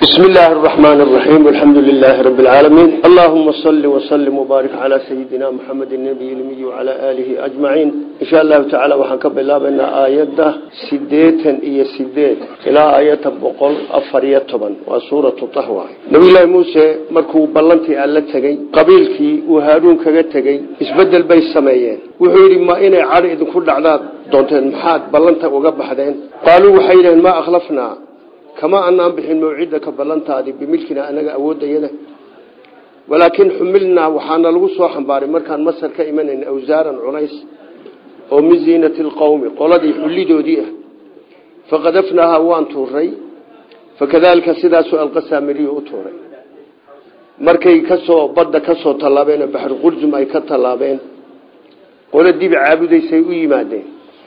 بسم الله الرحمن الرحيم والحمد لله رب العالمين اللهم صل وسلم وبارك على سيدنا محمد النبي الأمي وعلى آله أجمعين إن شاء الله تعالى وحنكب الله بأن آيات سديتا إيا سديت إلى آيات بقل أفريتبا وسورة الطهوة نبي الله موسى مركو بلنتي ألا تغي قبيلكي وهارون كغا تغي اسبدل بي السمايين وحيري ما إنا عرئ كل عذاب دونتين محاد بلنتا وقبحدين قالوا وحيرا ما أخلفنا kama anaan bixin mawcidaka ballantaadii bimilkina anaga awoodayada walaakin xumilnaa waxaana lagu soo xambaaray markaan masar ka imanayn awsaaran culays oo min ziinati lqowmi qoladii xullidoodii ah faqadafnaahaa waan tuuray fakadaalika sidaasuu alqasaamiriyu u tuuray markay kasoo badda kasoo tallaabeen baxru quljum ay ka tallaabeen qolo dibi caabudaysay u yimaadeen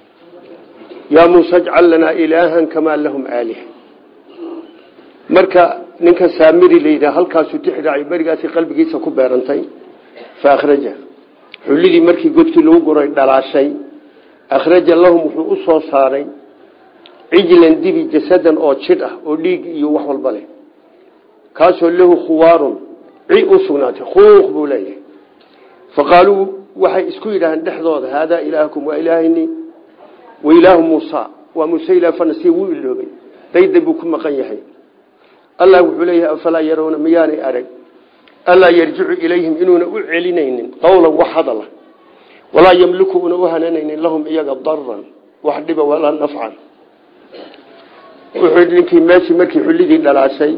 yaa muuse ajcal lanaa ilaahan kamaa lahum aalih marka ninka saamiri la yidhaha halkaasuu tixraacay berigaasi qalbigiisa ku beerantay fa akhraja xullidii markii godkii lagu guray dhalaashay akhraja lahum wuxuu u soo saaray cijlan dibi jasadan oo jidh ah oo dhiig iyo wax walba leh kaasoo lahu khuwaarun ci u sugnaatay khuuq buu leeyahay fa qaaluu waxay isku yidhaaheen dhexdooda haadaa ilaahakum waa ilaahini wa ilaahu muusa waa muuse ilah fanasiya wuu iloobay dayda buu ku maqan yahay allah wuxuu leeyahay afalaa yarawna miyaanay arag allaa yarjicu ilayhim inuuna u celinaynin qowlan wax hadala walaa yamliku una u hananaynin lahum iyaga daran wax dhiba walaa nafcan wuxuu ninkii meeshii markii xullidii dhalaashay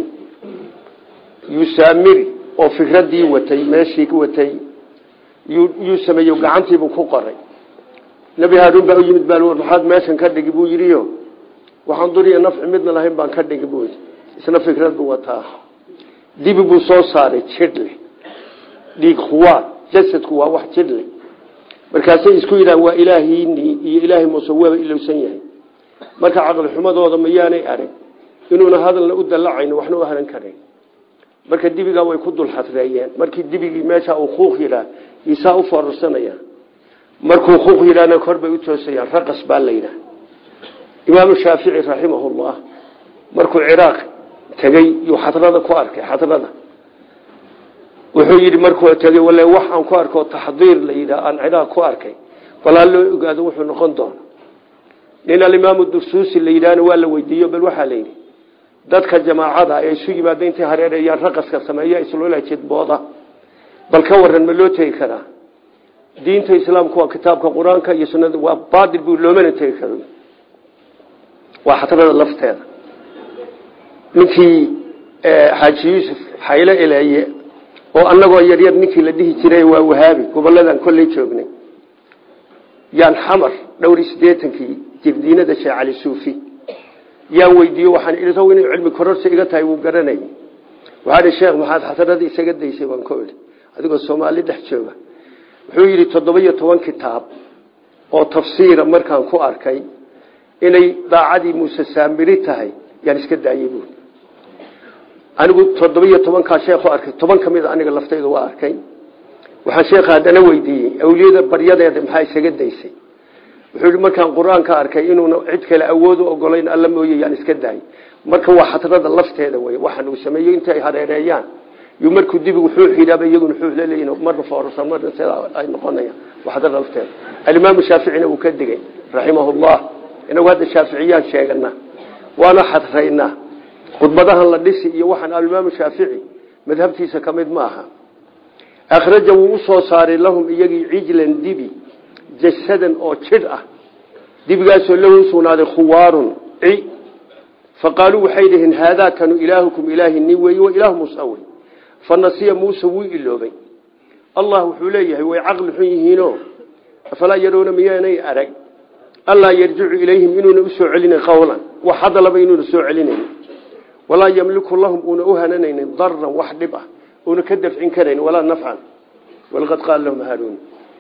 yusaamiri oo fikradii watay meeshii watay yuu sameeyo gacantiibuu ku qoray nebi haaruun baa u yimid baa maxaad meeshan ka dhigi buu yidhiyo waxaan duriya nafci midna lahayn baan ka dhigi buu yidhi isna fikrad buu wataa dibi buu soo saaray jidhle dhiig khuwaar jasadku waa wax jidhle markaasay isku yidhahan waa ilaahiinii iyo ilaahay muuse waaba ilowsan yahay marka caqli xumadooda mayaanay arag inuuna hadalna u dallacayn waxna u haran karayn marka dibigaa way ku dul xadreeyeen markii dibigii meesha uu kuuq yidhaah isaa u foorarsanaya markuu kuuq yidhaahna kor bay u toosayaan raqas baa la yidhaah imaamu shaafici raximahullah markuu ciraaq tegey yuu xadrada ku arkay xadrada wuxuu yidhi markuu tegey wale wax aan ku arko taxdiir la yidhaah aan ciraaq ku arkay balaa loo ogaado wuxuu noqon doona nin alimaamu dursuusi la yidhaahna waa la weydiiyo bal waxaa la yidhi dadka jamaacada ee isu yimaada intay hareereeyaan raqaska sameeya isloola jidbooda bal ka waran ma loo tegi karaa diinta islaamku waa kitaabka qur-aanka iyo sunnada waa baadil buu loomana tegi karo waa xadrada lafteeda ninkii xaaji yuusuf xaylo eleeye oo anagoo yaryar ninkii la dhihi jiray waa wahaabi gobolladan kolley joognay yaan xamar dhowr sideetankii jirdiinada sheekh cali suufi yaan weydiiyo waxaan idhi saw inay cilmi kororsi iga tahay wuu garanayay waxaa ihi sheekh maxaad xasarada isaga daysay baan ku idhi adigoo soomaali dhex jooga wuxuu yidhi toddoba iyo toban kitaab oo tafsiira markaan ku arkay inay daacadii muuse saamiri tahay yaan iska daayey buui anigu toddoba iyo tobankaa sheekhu arkay toban ka mida aniga laftayda waa arkay waxaan sheekha haddana weydiiyey awliyada baryadeeda maxaa isaga daysay wuxuu yihi markaan qur-aanka arkay inuuna cid kale awood u ogolayn alla mooye yaan iska daayay marka waa xadrada lafteeda wey waxaan uu sameeyo intay hareereeyaan yu markuu dibigu xuux yidhaaba iyaguna xuux laleeyihin marna foorarsan marna sidaa ay noqonayaan waa xadrada lafteeda alimaamu shaaficina wuu ka digay raximahullah inagu hadda shaaficiyaan sheegana waana xadraynaa khudbadahan la dhisi iyo waxaan alimaamu shaafici madhabtiisa ka mid ma aha akhraja wuu u soo saaray lahum iyagii cijlan dibi jasadan oo jidh ah dibigaasoo lahu sugnaaday khuwaarun ci faqaaluu waxay dhaheen haadaa kanu ilaahukum ilaahi ni weeye wa ilaahu muusa wey fa nasiya muuse wuu iloobay allah wuxuu leeyahay way caqli xun yihiino afalaa yaroona miyaanay arag allaa yarjicu ilayhim inuuna u soo celinayn qowlan wax hadalaba inuuna soo celinayn walaa yamliku lahum uuna u hananaynin daran wax dhib ah uuna ka dafcin karayn walaa nafcan walaqad qaala lahum haaruun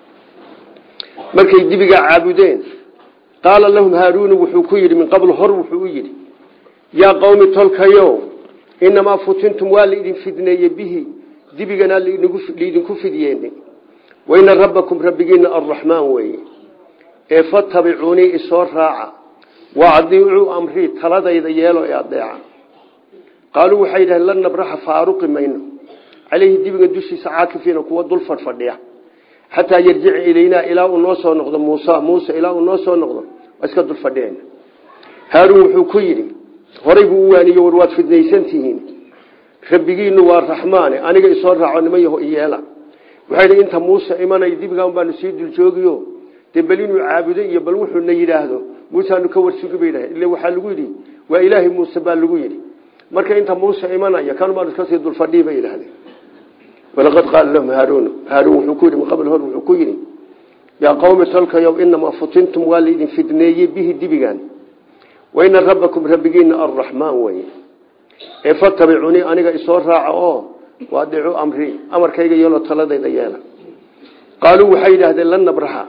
markay dibigaa caabudeen qaala lahum haaruunu wuxuu ku yidhi min qabl hor wuxuu u yidhi yaa qowmi tolkayo inamaa futintum waa laidin fidneeye bihi dibiganaa laidinku fidyeene waina rabbakum rabbigiina arraxmaan weeye ee fatabicuunii isoo raaca wa adiicuu amrii taladayda yeelo ee adeeca qaaluu waxay yidhaheen lan nabraxa faaruqi mayno caleyhi dibiga dushiisa caakifiina kuwa dul fadhfadhiya xataa yarjica ilaynaa ilaa uu noo soo noqdo muusa muuse ilaa uu noo soo noqdo waa iska dul fadhiyayna haaruun wuxuu ku yidhi horay buu u waaniye war waad fidnaysantihiin rabbigiinu waa raxmaane aniga isoo raaco niman yaho iyeela waxay dhi inta muuse imanay dibigan baanu sii dul joogiyo dee bal inuu caabudo iyo bal wuxuuna yidhaahdo muuseanu ka warsugi bay dhahay ille waxaa lagu yidhi waa ilaahay muuse baa lagu yidhi marka inta muuse imanaya kan baanu iska sii dulfadhii bay yidhahdeen walaqad qaala lahum haaruun haaruun wuxuu ku yidhi min qabl hor wuxuu ku yidhi yaa qawmi tolkayow inamaa futintum waa laydin fidneeyey bihi dibigan waina rabbakum rabbigiina arraxmaan weye ee fatabicunii aniga isoo raaca oo waadicu amri amarkayga yeelo taladayda yeela qaaluu waxay yidhaahdeen lan nabraxa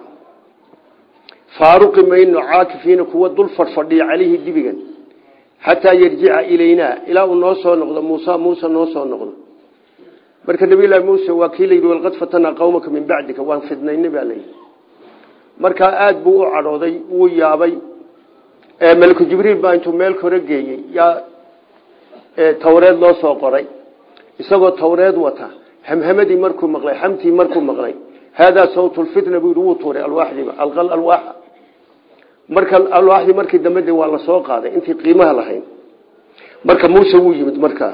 faaruqi mayno caakifiina kuwa dul fadhfadhiya caleyhi dibigan xataa yarjica ilaynaa ilaa uu noo soo noqdo muusa muuse noo soo noqdo marka nabiylahi muuse waa kii layidhi walqad fatanaa qawmaka min bacdika waan fidnayna baa layidhi markaa aada buu u cadhooday wuu yaabay malku jibriil baa intuu meel kore geeyey yaa tawreed loo soo qoray isagoo tawreed wata hamhamadii markuu maqlay xamtii markuu maqlay haadaa sawtulfitna buu yidhi wuu tuuray alwaaxdiiba alqal alwaaxa marka alwaaxdii markii dambe de waa la soo qaaday intii qiimaha lahayn marka muuse wuu yimid markaa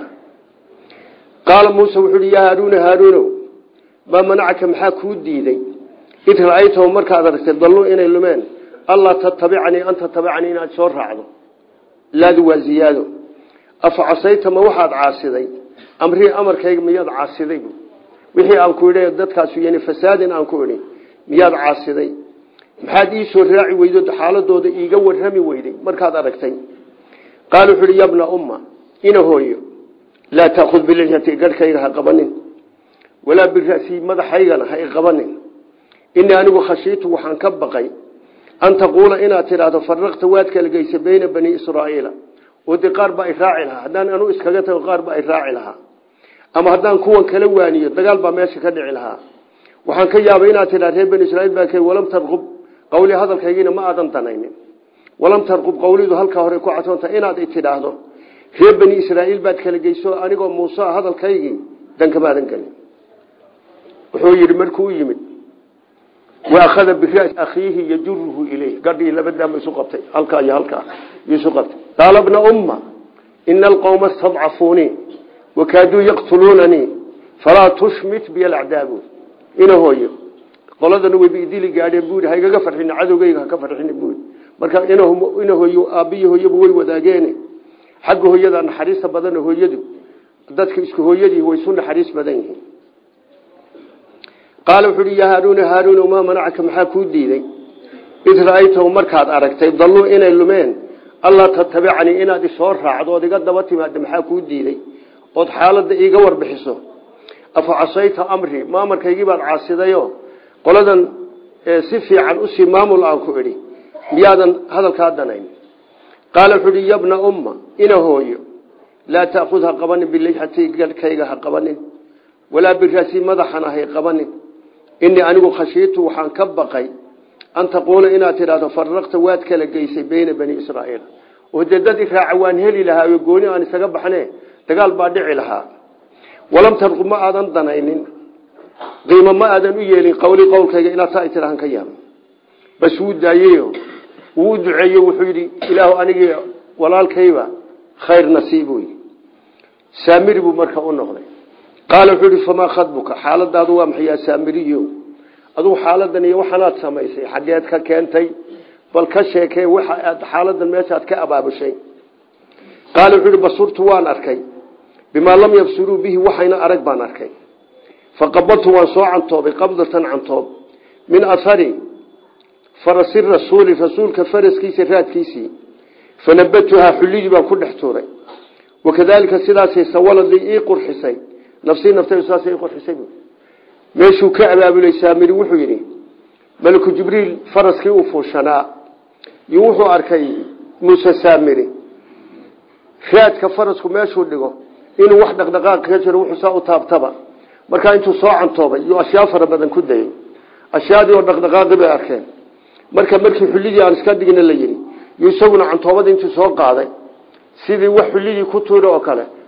qaala muuse wuxuu hi yaa haaruuna haaruunow maa manacaka maxaa kuu diiday id ra-aytahu markaad aragtay dalluu inay lumeen allaa tatabicanii an tatabicanii inaad soo raacdo laadu waa ziyaado afa casayta ma waxaad caasiday amrii amarkayga miyaad caasiday wixii aan ku idhi dadkaasu yani fasaadin aan ku idhi miyaad caasiday maxaad ii soo raaci weydo xaaladooda iiga warrami weyday markaad aragtay qaala wuxu uhi yabna umma ina hooyo laa taakhud bilixyati garhkayga ha qabanin walaa birasii madaxaygana ha i qabanin inii anigu khashiitu waxaan ka baqay an taquula inaad tidhaahdo faraqta waad kala geysa beyna bani israa'iila oo dee qaar baa i raaci lahaa haddaan anu iskaga tago qaar baa i raaci lahaa ama haddaan kuwan kala waaniyo dagaal baa meesha ka dhici lahaa waxaan ka yaabay inaad tidhahdo reer bani israiil baa k walam tarqub qawli hadalkaygiina ma aadan danaynin walam tarqub qawlidu halkaa hore ku cadsoonta inaad i tidhaahdo reer bani israa'iil baad kala geyso anigoo muuse hadalkaygii dankamaadan gelin wuxuu yidhi markuu u yimid waakhada biraasi akhiihi yajuruhu ileyh gadhii labadaama isu qabtay halkaa iyo halkaa isu qabtay qaala bna umma ina alqowma istadcafuunii wakaaduu yaqtuluunanii falaa tushmit biy alacdaabu ina hooyo qoladana way biidili gaadheen buu ha igaga farxin cadowgeyga haka farxin buu marka ina hooyo aabbiyo hooyaba way wadaageene xagga hooyada naxariista badan hooyadu dadka isku hooyadii way isu naxariis badan yihiin qaala wuxu uhi yaa haaruuna haaruuna maa manacaka maxaa kuu diiday id ra-aytahu markaad aragtay dalluu inay lumeen allaa tatabicanii inaad isoo raacdo ood iga daba timaada maxaa kuu diiday ood xaaladda iiga warbixiso afa casayta amri maamarkaygii baad caasidayo qoladan si fiican usii maamul aan ku idhi miyaadan hadalkaa danayn qaala wuxuu uhi yabna umma ina hooyo laa taakhud ha qabanin bilixati gadhkayga ha qabanin walaa birasi madaxana hay qabanin inii anigu khashiitu waxaan ka baqay an taquula inaad tidhahdo faraqta waad kala geysay beyna bani israa'iil oo dee dad iraaca waan heli lahaa oo gooni aan isaga baxne dagaal baa dhici lahaa walam tarqub ma aadan danaynin qiimo ma aadan u yeelin qawli qowlkayga ilaa taa tirahan ka yaaba bas wuu daayeyo wuu u duceeye wuxuu yidhi ilaahu anigii walaalkayba khayr nasiibu saamiri buu marka u noqday qaala wuxuu ihi famaa khadbuka xaaladaadu waa maxay yaa saamiriyo adugu xaaladan iyo waxaanaad samaysay xaggeed ka keentay bal ka sheekee waxa aad xaaladan meeshaad ka abaabushay qaala wuxuu ihi basurtu waan arkay bimaa lam yabsuruu bihi waxayna arag baan arkay faqabadtu waan soo cantoobay qabdatan cantoob min ahari farasi rasuuli rasuulka faraskiisa raadkiisii fanabatuhaa xullidii baan ku dhex tuuray wakadaalika sidaasay sawaladii ii qurxisay nafsii naftaydu saasay ii qurxisay meeshuu ka abaabulay saamiri wuxuu yidhi maliku jibriil faraskii uu fuushanaa iyo wuxuu arkay muuse saamiri raadka farasku meeshuu dhigo inuu wax dhaqdhaqaaq ka jiro wuxuu saa u taabtaba markaa intuu soo cantoobay iyo ashyaa fara badan ku dayay ashyaadii oo dhaqdhaqaaqi bay arkeen marka markii xullidii aan iska dhigna la yidhi iyo isaguna cantoobadii intuu soo qaaday sidii wax xullidii ku tuura oo kale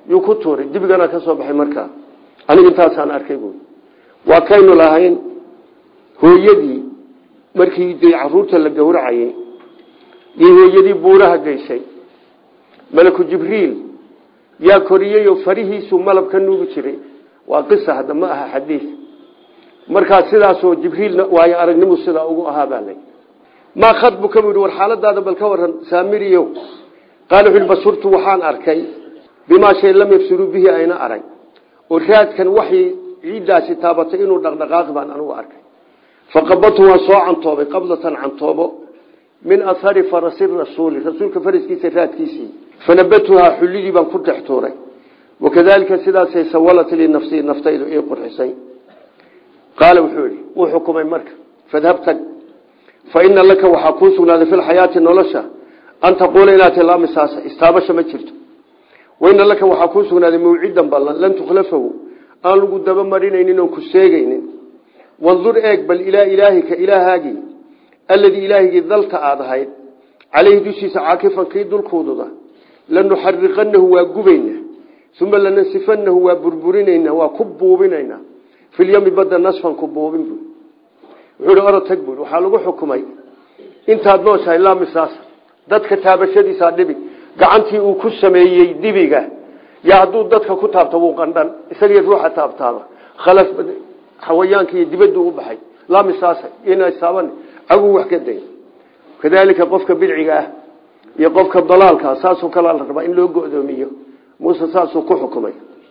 yuu ku tuuray dibigana ka soo baxay markaa aniga intaasaan arkay buui waa kaynu lahayn hooyadii markii dee caruurta la gowracayay iyo hooyadii buuraha geysay malaku jibriil yaa koriyey oo farihiisu malab ka nuugi jiray waa qisa hadda ma aha xadiis markaa sidaasoo jibriilna waayo aragnimu sidaa ugu ahaa baa lay maa khadbuka buu yihi war xaaladaada bal ka waran saamiriyow qaala wuxu basurtu waxaan arkay bimaa shay lam yabsuruu bihi ayna arag oo raadkan waxay ciiddaasi taabatay inuu dhaqdhaqaaqi baan anugu arkay faqabadtu waan soo cantoobay qablatan cantoobo min ahari farasi rasuuli rasuulka faraskiisa raadkiisii fanabatuhaa xullidii baan ku dhex tuuray wakadalika sidaasay sawalat lii nafsii naftaydu ii qurxisay qaala wuxuu yihi wuu xukumay marka fadhab tag fa ina laka waxaa kuu sugnaaday fi lxayaati nolosha an taquula inaad tilaamisaasa istaabasha ma jirto waina laka waxaa kuu sugnaaday mawcidan ballan lan tukhlafahu aan lagu dabamarинaynin oon ku seegaynin wandur eeg bal ilaa ilaahika ilaahaagii alladii ilaahigii dalta aad ahayd caleyhi dushiisa caakifan kii dulkuududa lanuxariqanahu waa gubayna uma lanasifanahu waa burburinayna waa ku buubinayna filyami badda nasfan ku buubin bu wuxuu hi orod tag bui waxaa lagu xukumay intaad nooshahay laamisaas dadka taabashadiisaa dhibi gacantii uu ku sameeyey dibiga yaa hadduu dadka ku taabto wuu qandhan isagii ruuxa taabtaaba khalaf xawayaanka iyo dibaddu u baxay laamisaasa inasaaban aguu wax ka day kadaalika qofka bidciga ah iyo qofka dalaalka saasoo kalea la rabaa in loo go'doomiyo muuse saasuu ku xukumay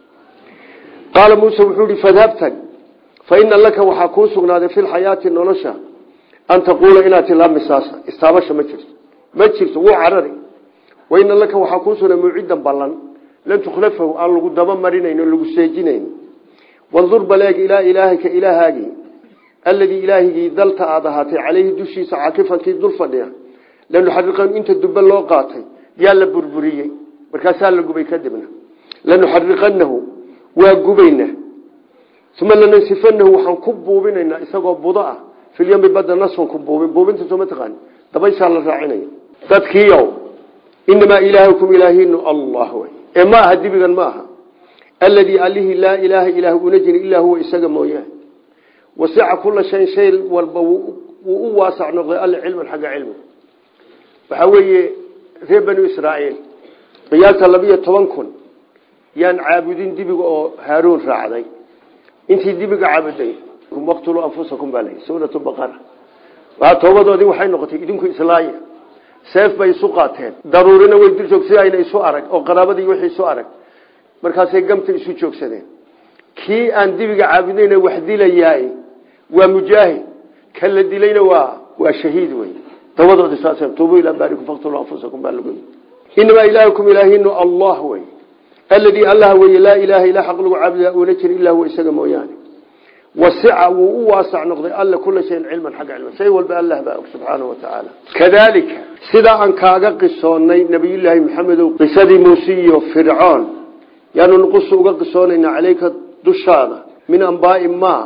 qaala muuse wuxuu ihi fadhab tag fa ina laka waxaa kuu sugnaaday fi lxayaati nolosha an taquula inaad tilaamisaasa istaabasha ma jirto ma jirto wuu carari waina laka waxaa kuu sugnaa mawcidan ballan lan tukhlafahu aan lagu daba marinayn oo lagu seejinayn wandur baleeg ilaa ilaahika ilaahaagii alladii ilaahigii dalta aad ahaatay caleyhi dushiisa caakifankii dul fadhiya lanuxariqan inta dubbe loo qaatay yaa la burburiyey markaasaa la gubay kadibna lanuxariqanahu waa gubayna uma lanansifanahu waxaan ku buubinaynaa isagoo budo ah filyami badda nasfan ku buubin buubinta soo ma taqaani dabayshaa la raacinaya dadkiiow inamaa ilaahukum ilaahiinu allah wey ee ma aha dibigan ma aha alladii allihii laa ilaaha ilaah una jiri ilaa huwa isaga mooyaane wasica kula shayn shay walba wuu u waasac noqday alle cilman xagga cilmiga waxaa weeye reer banu israa'iil qiyaasta labiyo toban kun yaan caabudin dibiga oo haaruun raacday intii dibiga caabuday waqtuluu anfusakum baa layi suuratu baqara waa toobadoodii waxay noqotay idinku islaaya seef bay isu qaateen daruurina way dul joog si ayna isu arag oo qaraabadii wixii isu arag markaasay gamta isu joogsadeen kii aan dibiga caabudayna wax dilayaay waa mujaahid kan la dilayna waa waa shahiid wey dabadoodi saas tuubuu ilaa baarikum faqtuluu anfusakum baa lagu inamaa ilaahukum ilaahinu allah wey alladii allah weye laa ilaaha ilaa xaq lagu caabudaa uuna jiri ilaa huwa isaga mooyaane wasica wuu u waasac noqday alla kula shayin cilman xagga cilma shay walba allah baa og subxaanahu watacaala kadaalika sidaa aan kaaga qisoonnay nabiyullaahi maxamedow qisadii muuse iyo fircoon yaanu nuqusu uga qisoonaynaa caleyka dushaada min ambaai ma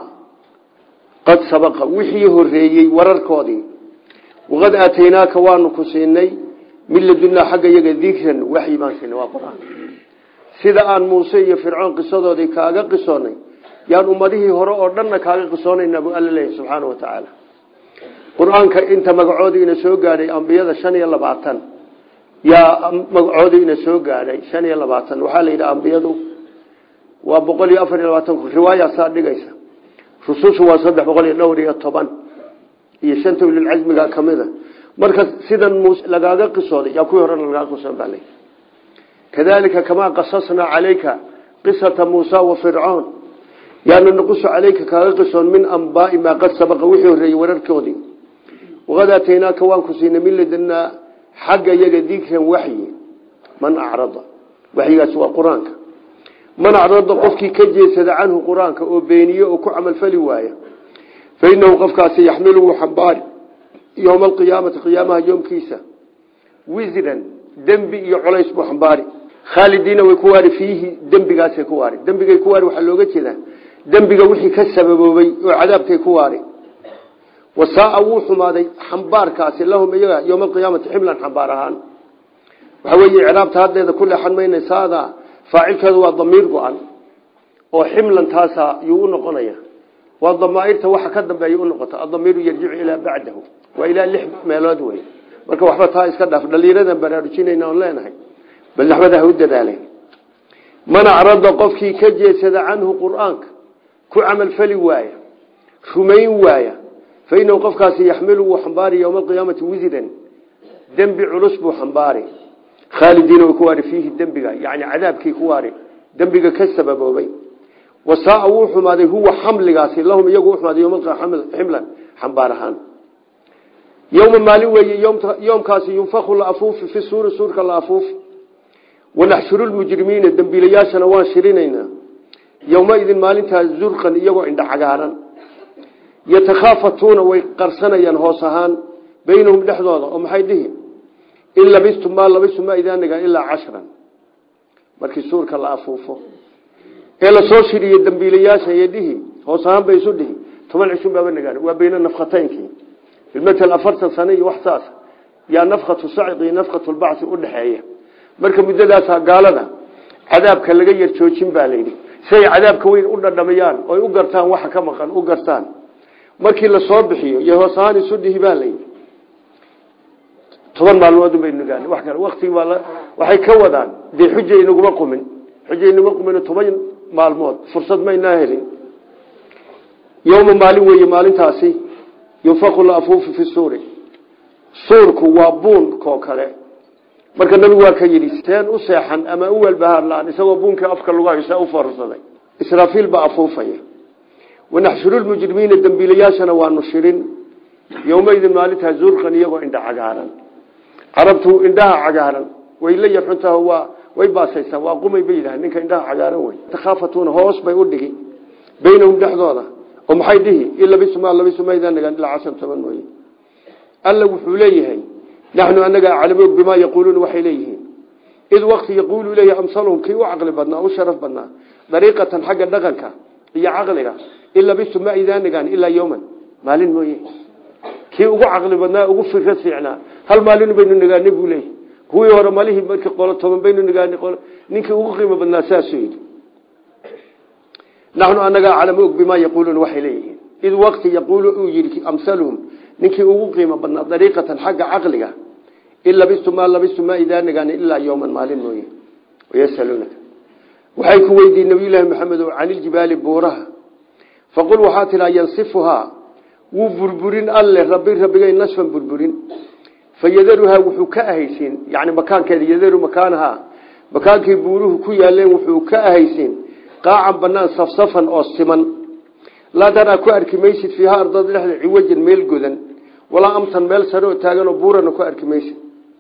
qad sabaqa wixii horeeyey wararkoodii waqad aataynaaka waanu ku siinay min ladunaa xagga yaga dikran waxyi baan siinay waa qur-aan sida aan muuse iyo fircoon qisadoodii kaaga qisoonay yaan ummadihii hore oo dhanna kaaga qisoonaynaa buu alla leeyahy subxaana wa tacaala qur-aanka inta magacoodii ina soo gaadhay ambiyada shan iyo labaatan yaa magacoodii ina soo gaadhay shan iyo labaatan waxaa la yidhi ambiyadu waa boqol iyo afar iyo labaatan ku riwaayaasaa dhigaysa rusushu waa saddex boqol iyo dhowr iyo toban iyo shanta ulilcasmiga kamida marka sidan muuse lagaaga qisooday yaa kuwii horena lagaaga qisoon baa lay kadalika kamaa qasasnaa calayka qisata muusa wa fircoon yaanu naqusu calayka kaaga qisoon min ambaai maa qad sabaqa wixii horreeyey wararkoodii waqad aataynaaka waan ku siinay min ladanaa xagga yaga dikran waxyi man acrada waxyigaasi waa qur-aanka man acrada qofkii ka jeesada canhu qur-aanka oo beeniye oo ku camalfali waaya fa inahu qofkaasi yaxmilu wuu xambaari yowma alqiyaamati qiyaamaha yoomkiisa wisran dembi iyo colays buu xambaari khaalidiina way ku waari fiihi dembigaasay ku waari dembigay ku waari waxaa looga jeedaa dembiga wixii ka sababoobay oo cadaabkay ku waari wasaaa wuu xumaaday xambaarkaasi lahum iyaga yowma alqiyaamati ximlan xambaar ahaan waxaa weeye icraabta haddeeda ku leexan mayna saada faacilkeedu waa damiir go-an oo ximlan taasa yuu u noqonaya waa damaairta waxa ka dambeeya unoqota adamiiru yarjicu ilaa bacdahu waa ilaa lix meelood wey marka waxba taa iska dhaaf dhalinyaradan baraarujinayna oon leenahay bal naxwada ha u dadaaleen man acrada qofkii ka jeedsada canhu qur-aanka ku camalfali waaya rumayn waaya fa inahu qofkaasi yaxmilu wuu xambaari yowma alqiyaamati wisiran dembi culus buu xambaari khaalidiina way ku waari fiihi dembiga yani cadaabkii ku waari dembiga ka sababoobay wasaa wuu xumaaday huwa xamligaasi lahum iyagu xumaaday yomximlan xambaar ahaan yowma maalin weeye yoomkaasi yunfaku la afuufi fi suuri suurka la afuufi wanaxshuru lmujrimiina dembiilayaashana waan shirinaynaa yowmaidin maalintaas zurqan iyagoo indha cagaaran yatakhaafatuuna way qarsanayaan hoos ahaan baynahum dhexdooda oo maxay dhihi in labistum maa labistum maa idaanaga ilaa cashran markii suurka la afuufo ee lasoo shiriyo dambiilayaasha iyo dhihi hoos ahaan bay isu dhihi toban cishun baaba nagaan waa bayna nafkataynkii bilmatal afartan sano iyo wax saas yaa nafkatu sacqi iyo nafkatu lbacsi udhaxeeya marka muddadaasa gaalada cadaabka laga yar joojin baa layidhi si ay cadaabka weyn u dhadhamayaan oy u gartaan waxa ka maqan u gartaan markii lasoo bixiyo iyo hoos ahaan isu dhihi baa layidhi toban maalmood bay nagaan wax kale waqtigi baa waxay ka wadaan dee xuja inaguma qumin xuja inaguma qumin toban maalmood fursad maynaa helin yowma maalin weeye maalintaasi yunfaku la afuufu fi suuri suurku waa buunkoo kale marka nabigu waa ka yidhi seen u seexan ama u welbahaar la-aan isagoo buunkii afka lagu haysa u foorsaday israafiil baa afuufaya wanaxshuru lmujrimiina dembiilayaashana waanu shirin yowmaydin maalintaa zurqan iyagoo indha cagaaran carabtu indhaha cagaaran way la yarxuntaha waa way baasaysaa waa qumay bay yidhaha ninka indhaha cagaaran wey takhaafatuuna hoos bay u dhigi baynahum dhexdooda oo maxay dhihi in labisuma labisuma idaan nagaan ilaa cashan toban mooye alla wuxuu leeyahay naxnu anaga aclamu bimaa yaquuluuna waxay leeyihiin id waqti yaquulu leeyahy amsaluhum kii u caqli badnaa u sharaf badnaa dariiqatan xagga dhaqanka iyo caqliga in labistum ma idaan nagaan ilaa yowman maalin mooye kii ugu caqli badnaa ugu fikrad fiicnaa hal maalin baynu nagaanay buu leeyahy kuwii hore malihii markii qolo toban baynu nagaanay ninkii ugu qiimo badnaa saasuu yidhi naxnu anaga aclamu og bimaa yaquuluuna waxay leeyihiin id waqti yaquulu uu yidhi amsaluhum ninkii ugu qiimo badnaa dariiqatan xagga caqliga in labistum maa labistum maa idaa nagaan ilaa yowman maalin mooye wayasaluunaka waxay ku weydiin nabiyullaahi maxamed oo caniljibaali buuraha faqul waxaa tidhaa yansifuhaa wuu burburin alle rabi rabbigay nasfan burburin fayadaruhaa wuxuu ka ahaysiin yani makaankeeda yadaru makaanahaa makaankii buuruhu ku yaaleen wuxuu ka ahaysiin qaacan banaan safsafan oo siman laa taraa ku arki maysid fiiha ardada dhexda ciwajan meel godan walaa amtan meel sare oo taaganoo buurana ku arki maysid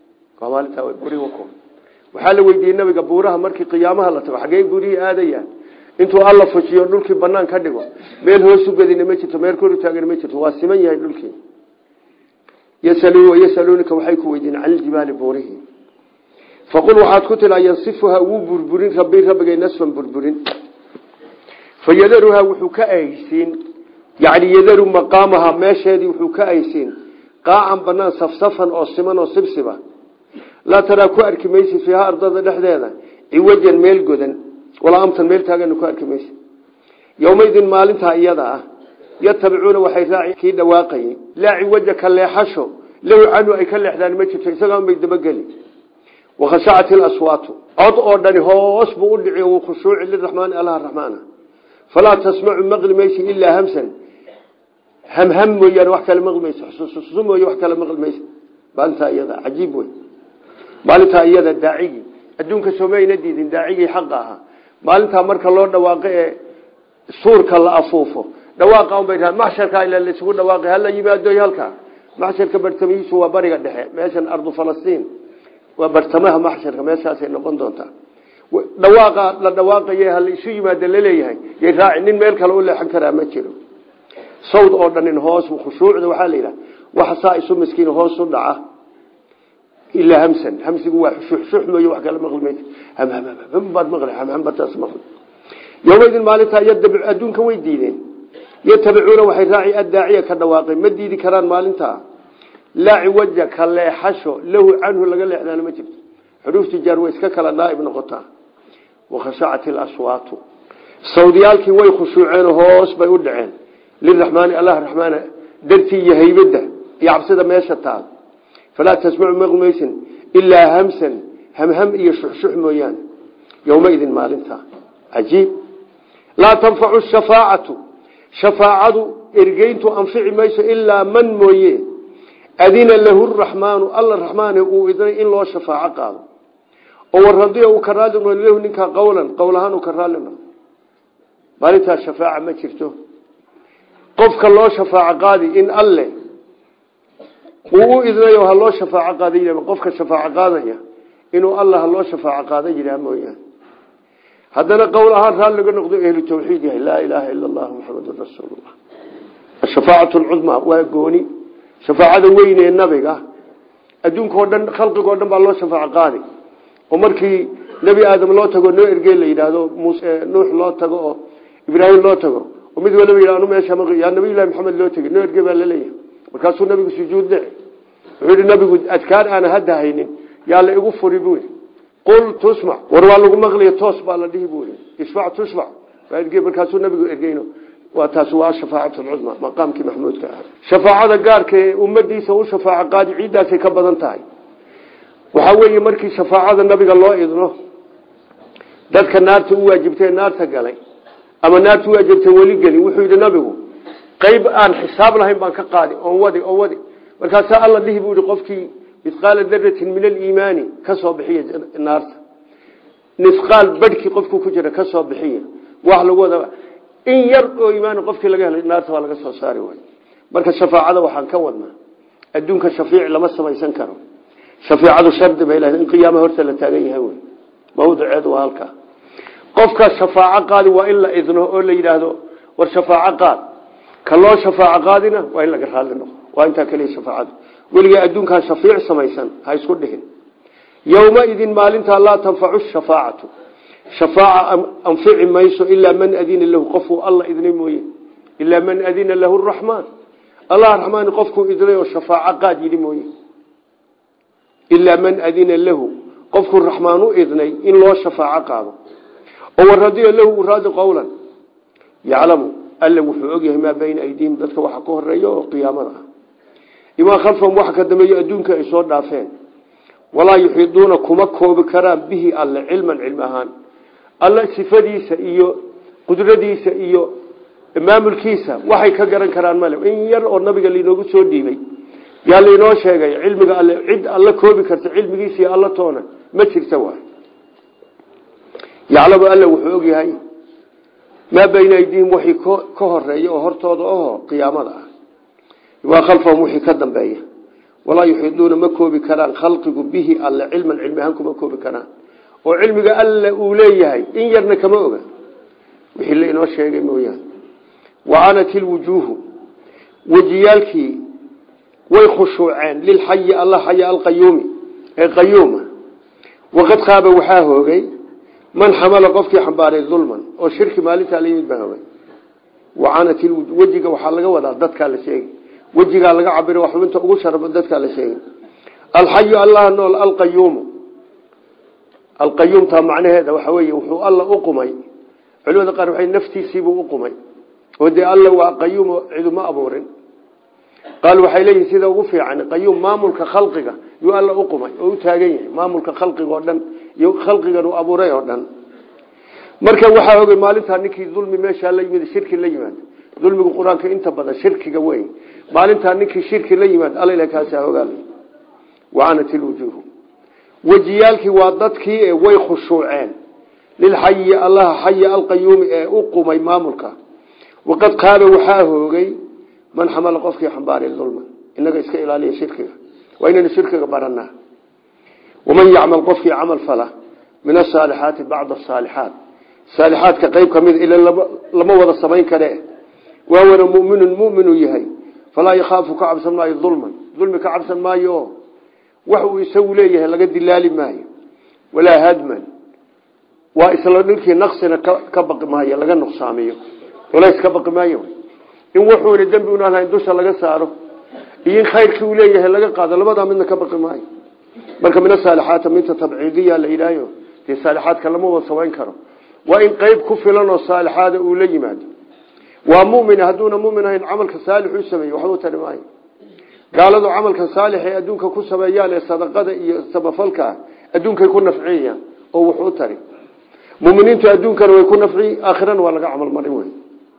waxaa la weydiiyey nabiga buuraha markii qiyaamaha la tago xagee buurihii aadayaan intuu alla fujiyo dhulkii banaan ka dhigo meel hoosu gadina ma jirto meel koru taagan ma jirto waa siman yahay dhulkii yasaluunaka waxay ku weydiin can iljibaali buurihi faqul waxaad ku tiraa yansifuhaa wuu burburin rabi rabbigay nasfan burburin fayadaruhaa wuxuu ka ahaysiin yani yadaru maqaamaha meesheedii wuxuu ka ahaysiin qaacan banaan safsafan oo siman oo sibsiba laa taraa ku arki maysi fiiha ardada dhexdeeda ciwajan meel godan walaa amtan meel taagana ku arki maysi yowmaydin maalintaa iyada ah yatabicuuna waxay raaci kii dhawaaqayay laa ciwaja ka leexasho lahu canhu ay ka leexdaan ma jirto isagaan bay dabageli wakhashacat ilaswaatu cod oo dhani hoos buu u dhici wuu khushuuci liraxmaani allaha raxmaana falaa tasmacu maqli maysi ilaa hamsan hamham mooyaane wax kale maqli mayso xusuusu mooye wax kale maqli mayso maalintaa iyada cajiib wey maalintaa iyada daacigii adduunka somayna diidin daacigii xaqa ahaa maalintaa marka loo dhawaaqo ee suurka la afuufo dhawaaqa unbay raa maxsharka ila laisugu dhawaaqi hala yimaado halkaa maxsharka bartamihiisu waa bariga dhexe meeshan ardu falastiin waa bartamaha maxsharka meeshaasay noqon doontaa dhawaaqa la dhawaaqaye hala isu yimaado laleeyahay yay raaci nin meel kale u leexan karaa ma jiro sawd oo dhanin hoos khushuucda waxaa la yidhaha waxa saa isu miskiin hoos u dhaca ilaa hamsan hamsigu waa xushux mooye wax kale maqli maysa hambaad maqli hambataas maqli yowmaydin maalintaa yadabic adduunka way diideen yatabicuuna waxay raaci addaaciya ka dhawaaqay ma diidi karaan maalintaa laa ciwaja ka leexasho lahu canhu laga leexdaana ma jirto xuruufti jaar way iska kala naaib noqotaa wakhashacat ilaswaatu sawdiyaalkii way khushuuceen hoos bay u dhaceen liraxmaani allah raxmaana dartii iyo haybadda iyo cabsida meesha taal falaa tasmacu maqmaysin ilaa hamsan hamham iyo shuxshux mooyaane yowmaidin maalinta cajiib laa tanfacu shafaacatu shafaacadu ergeyntu anfici mayso ilaa man mooye adina lahu raxmaanu alla raxmaane uu idnay in loo shafaaco qaado oo waradiya uu ka raali noqdo lahu ninkaa qowlan qowl ahaan uu ka raali noqdo maalintaas shafaaca ma jirto qofka loo shafaaco qaadi in alle uu u idnayo ha loo shafaaco qaada yidhah qofka shafaaco qaadaya inuu alla ha loo shafaaco qaada yidhaha mooyaane haddana qowl ahaan raali laga noqdo ehlu tawxiid yahay laa ilaaha ila allah muxamadun rasuulullah ashafaacatu lcudmaa waa gooni shafaacada weyn ee nabiga adduunkao dhan khalqigoo dhan baa loo shafaaco qaadi oo markii nebi aadam loo tago noo ergey la yidhaahdo muse nuux loo tago oo ibraahim loo tago oo mid waliba yidhah anu meesha ma yaa nabiyullahi maxamed loo tegey noo ergey baa laleeyahay markaasuu nabigu sujuud dhici wuxuu yihi nabigu adkaar aana hadda haynin yaa la igu furi buu yidhi qul tusmac war waa lagu maqliya toos baa la dhihi buu yidhi isfac tusmac waa ergey markaasuu nabigu ergeyno waa taas waa shafaacatu lcudma maqaamkii maxmuudka ah shafaacada gaarka ee ummadiisa u shafaaco qaadi ciiddaasay ka badan tahay waxaa weeye markii shafaacada nabiga loo idno dadka naarta u waajibtay naarta galay ama naarta u waajibtay weli gelin wuxuu yidhi nabigu qayb aan xisaab lahayn baan ka qaadi oon wadi oon wadi markaasaa alla dhihi buu yihi qofkii mithqaala daratin min aliimaani ka soo bixiya naarta mithqaal badhkii qofku ku jira ka soo bixiya wax lagu wada in yar oo iimaani qofkii laga helay naarta waa laga soo saari waay marka shafaacada waxaan ka wadnaa adduunka shafiic lama samaysan karo shafiicadu shardi bay lahayd in qiyaama horta la taagan yahay wey mawduceedu waa halkaa qofka shafaaco qaadi waa in la idno oo la yidhaahdo war shafaaco qaad ka loo shafaaco qaadina waa in laga raalli noqo waa intaa keliya shafaacadu weligaa adduunkaa shafiic samaysan ha isku dhihin yowmaidin maalintaa laa tanfacu shafaacatu shafaaca anfici mayso ilaa man adina lahu qofuu alla idnay mooye ilaa man adina lahu raxmaan allah raxmaan qofkuu idnay oo shafaaco qaad yidhi mooye ilaa man adina lahu qofkuu raxmaan u idnay in loo shafaaco qaado oo waradiya lahu u raadi qowlan yaclamu alla wuxuu ogyahay maa bayna aydiihim dadka waxa ka horeeya oo qiyaamada ah imaa khalfahum waxa ka dambeeyo adduunka ay soo dhaafeen walaa yuxiiduuna kuma koobi karaan bihi alle cilman cilmi ahaan alle sifadiisa iyo qudradiisa iyo maamulkiisa waxay ka garan karaan male in yar oo nabiga lainoogu soo dhiibay yaa lainoo sheegay cilmiga alle cid alla koobi karta cilmigiisa iyo alla toona ma jirta waay yaclamu alle wuxuu ogyahay maa bayna aydiihim waxii ka horeeya oo hortooda aho qiyaamada ah waa khalfahum wixii ka dambeeya walaa yuxiiduuna ma koobi karaan khalqigu bihi alle cilman cilmi ahaan kuma koobi karaan oo cilmiga alle uu leeyahay in yarna kama oga wixii la inoo sheegay mooyaane wacanat ilwujuuhu wejiyaalkii way khushuuceen lilxayi alla xaya alqayuumi ee qayuuma waqad qaaba waxaa hoogay man xamala qofkii xambaaray dulman oo shirki maalintaa la yimid baa hoogay wacanat ilwujuh wejiga waxaa laga wadaa dadkaa la sheegay wejigaa laga cabira wax xubinta ugu sharba dadkaa la sheegay alxayu allah nool alqayuumu alqayuumtaa macnaheeda waxa weeye wuxuu alla u qumay culimada qaar waxay naftiisiibuu u qumay oo dee alla waa qayuum ciduma abuurin qaal waxay leeyihin sida ugu fiican qayuum maamulka khalqiga yuu alla u qumay oo u taagan yahay maamulka khalqiga oo dhan iyo khalqigan uu abuuray oo dhan marka waxaa ogay maalintaa ninkii dulmi meeshaa la yimid shirki la yimaad dulmigu qur-aanka inta badan shirkiga wey maalintaa ninkii shirki la yimaad alla kaasaa ogaal wacanat ilwujuuhu wejiyaalkii waa dadkii ee way khushuuceen lilxayi allaha xaya alqayuumi ee u qumay maamulka waqad qaaba waxaa hoogay man xamala qofkii xambaaray dulma inaga iska ilaaliya shirkiga waa inaynu shirkiga baranaa waman yacmal qofkii camal fala min asaalixaati bacda asaalixaat saalixaadka qeyb ka mid ila lama wada samayn kare waawana muminun muminuu yahay falaa yakhaafu ka cabsan maayo dulman dulmi ka cabsan maayo oo wax uu isagu leeyahay laga dilaali maayo walaa hadman waa isla ninkii naqsina ka baqi maayo laga nuqsaamiyo culays ka baqi maayo in wuxuuna dembi una lahayn dusha laga saaro iyo in khayrkii uu leeyahay laga qaado labadaa midna ka baqi maayo marka min asaalixaata minta tabciidiya la yidhaayo dee saalixaadka lama wada samayn karo waa in qeyb ku filan oo saalixaada uu la yimaado waa mumin hadduuna mumin ahayn camalka saalix u sameeye waxba tari maayo gaaladu camalka saalix ee adduunka ku sameeyaan ee sadaqada iyo samafalka ah adduunkay ku nafciyayaan oo wuxuu tari muminiintu adduunkana way ku nafci aakhirana waa laga camal marin wey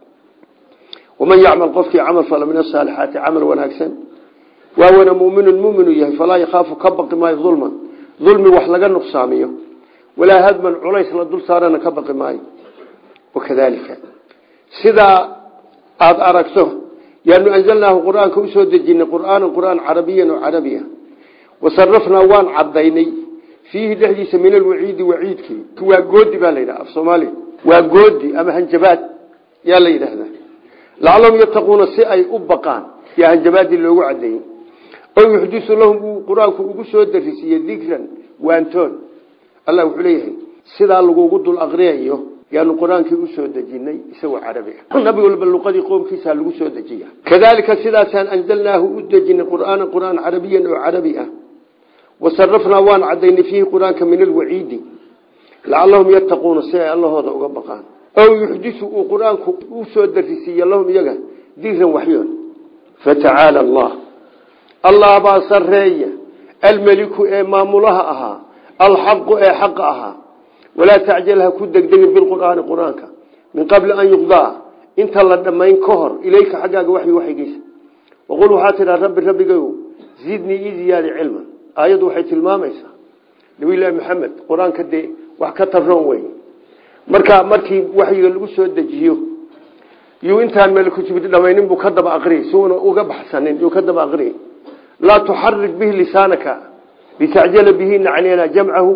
waman yacmal qofkii camal fala min asaalixaati camal wanaagsan waawana muminun muminu yahay falaa yakhaafu ka baqi maayo dulman dulmi wax laga nuqsaamiyo walaa hadman culays la dul saarana ka baqi maayo wakadalika sidaa aada aragto yaanu anzalnaahu qur-aanka usoo dejinay qur'aanan qur'aan carabiyan oo carabi ah wasarafnaa waan cadaynay fiihi dhexdiisa min alwaciidi waciidkii waa goodi baa la yidhaha af soomaaliya waa goodi ama hanjabaad yaa la yidhaahdaa lacalahum yattaquuna si ay u baqaan yaa hanjabaadii loogu cadeeyey oo yuxdisu lahum uu qur-aanku ugu soo darisiiye dikran waantoon allah wuxuu leeyahay sidaa lagugu dul aqriyayo yaanu qur-aankii usoo dejinay isagoo carabi ah nabi walba luqadii qoomkiisa lagu soo dejiya kadalika sidaasaan anzalnaahu u dejinay qur'aana qur'aan carabiyan oo carabi ah wasarafnaa waan cadaynay fiihi qur-aanka min alwaciidi lacalahum yattaquuna si ay allahooda uga baqaan ow yuxdisu uu qur-aanku usoo darisiiye lahum iyaga dikran waxyoon fatacaala allah allah baa sareeya almeliku ee maamulaha ahaa alxaqu ee xaqa ahaa walaa tacjal ha ku degdegin bilqur'aani qur-aanka min qabli an yuqdaa inta la dhammayn ka hor ilayka xaggaaga waxyi waxyigiisa waqul waxaa tidhaa rabbi rabbigayu zidnii ii ziyaadi cilman aayaddu waxay tilmaamaysaa nabiyullaahi maxamed qur-aanka dee wax ka tabroon wey marka markii waxyiga lagu soo dejiyo yuu intaan meliku jibril dhamaynin buu ka daba aqriyay si uuna uga baxsanin yuu ka daba aqriyay laa tuxarik bihi lisaanaka litacjala bihi nacnina jamcahu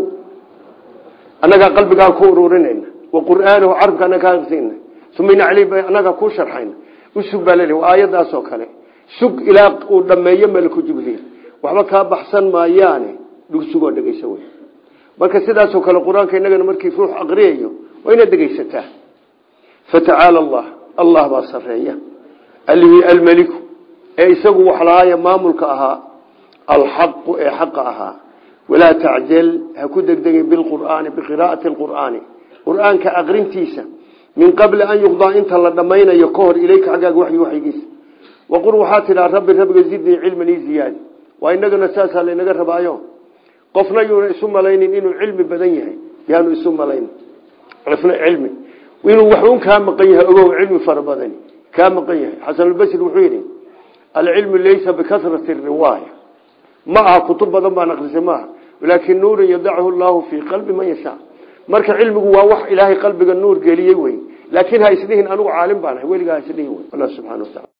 annagaa qalbigaan ku ururinayna wa qur'aanahu carabka anaga ka aqrisayna uma ina caleyh annaga ku sharxayna usug baa laleeyahy waa aayadaasoo kale sug ilaa uu dhammeeyo meliku jibriil waxba kaa baxsan maayaane dhugsugoo dhegeyso wey marka sidaasoo kale qur-aanka inagana markii ruux aqriyayo waa inaad dhegeysataa fatacaala allah allah baa sareeya alihii almeliku ee isagu wax lahaaya maamulka ahaa alxaqu ee xaqa ahaa walaa tacjal ha ku degdegin bilqur'aani biqiraa'ati lqur'aani qur'aanka aqrintiisa min qabli an yuqdaa inta la dhammaynayo ka hor ilayka xaggaaga waxyi waxyigiisa waqul waxaa tidhaa rabbi rabbiga zidnii cilman ii ziyaadi waa inagana saasaa laynaga rabaayo qofna yuuna isu malaynin inuu cilmi badan yahay yaanu isu malayn qofna cilmi inuu waxuun kaa maqan yahay ogow cilmi fara badani kaa maqan yahay xasanulbasri wuxuu yidhi alcilmu laysa bikasrati riwaaya ma aha kutub badan baan akrisay maaha laakin nuurun yadachu llahu fii qalbi man yashaa marka cilmigu waa wax ilaahay qalbiga nuur geliyey wey laakiin ha isdhihin anigu caalim baan ahay weligaa ha isdhihin wey allah subxana wa taala